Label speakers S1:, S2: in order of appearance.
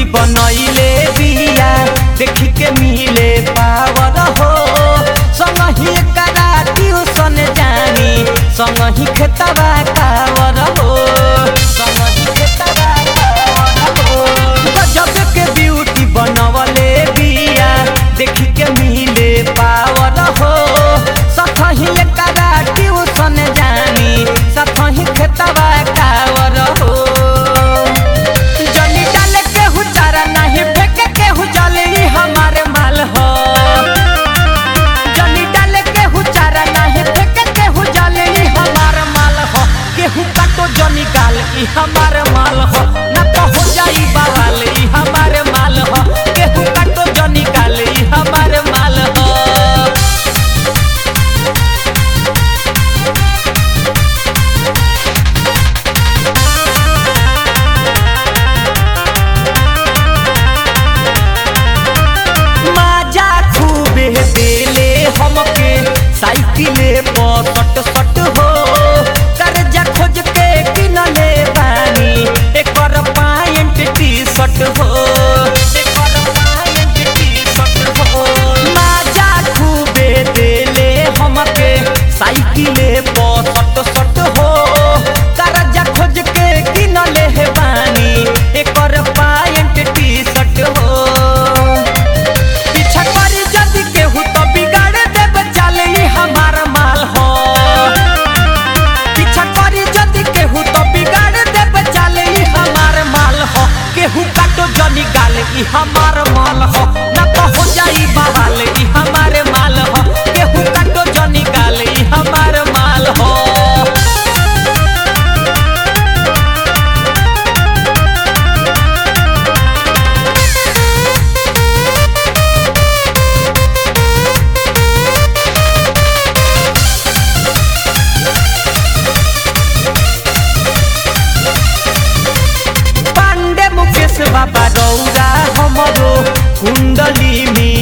S1: बनैले बिया देखी के मिले पावर हो संगही करा ट्यूशन जानी संगही खेतवा कावर हो संगही खेतवा कावर हो गजब के ब्यूटी बनवले बिया देखी के मिले पावर हो सतही करा ट्यूशन जानी सतही खेतवा कावर हो जनी डाले केहू चारा नहीं फेंके केहू जले ई हमारे माल हो जनी डाले केहू चारा नहीं फेंके केहू जले ई हमारे माल हो केहू काटो जनी गाल ई हमारे माल हो ना तो हो जाई बवाल ई हमारे माल हो केहू काटो जनी गाल ई हमारे माल हो माजा खूबे देले हमके साइकिले पर सट सट हो कर्जा खोज के किनले बानी एकर पायंट टी शर्ट हो एकर पायंट टी शर्ट हो माजा खूबे देले हमके साइकिले पर सट सट हो कर्जा खोज के किनले बानी एकर पायंट टी शर्ट हो पीछा करी जदि केहू तो बिगाड़ देब चाले ई हमार माल हो पीछा करी जदि केहू तो बिगाड़ देब चाले ई हमार माल हो केहू काटो जनी गाल ई हमार माल हो ना तो हो जाई बवाल ई हमारे माल हो केहू काटो जनी गाल ई हमार माल हो पांडे मुकेश बाबा रौरा हमरो कुंडली में